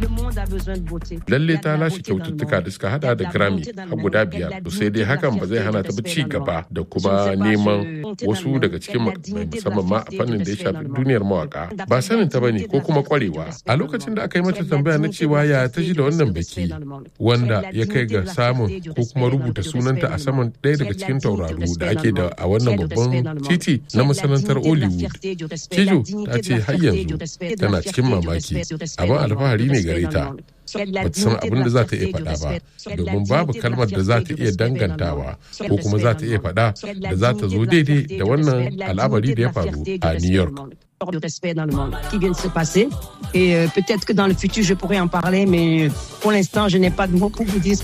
Lalle ta lashe kyaututtuka da suka hada da Grammy har guda biyar. To sai dai hakan ba zai hana ta ci gaba da kuma neman wasu daga cikin makamai musamman ma a fannin da ya shafi duniyar mawaka. Ba sanin ta bane ko kuma kwarewa. A lokacin da aka yi mata tambaya na cewa ya ta ji da wannan biki wanda ya kai ga samun ko kuma rubuta sunanta a saman ɗaya daga cikin tauraru da ake da a wannan babban titi na masanantar Hollywood. Kijo ta ce har yanzu tana cikin mamaki. Abin alfahari ne gare ta. ba ta san abin da za ta iya faɗa ba domin babu kalmar da za ta iya dangantawa ko kuma za ta iya faɗa da za ta zo daidai da wannan al'amari da ya faru a New York. de respect dans le monde qui vient de se passer. Et euh, peut-être que dans le futur, je pourrais en parler, mais pour l'instant, je n'ai pas de mots pour vous dire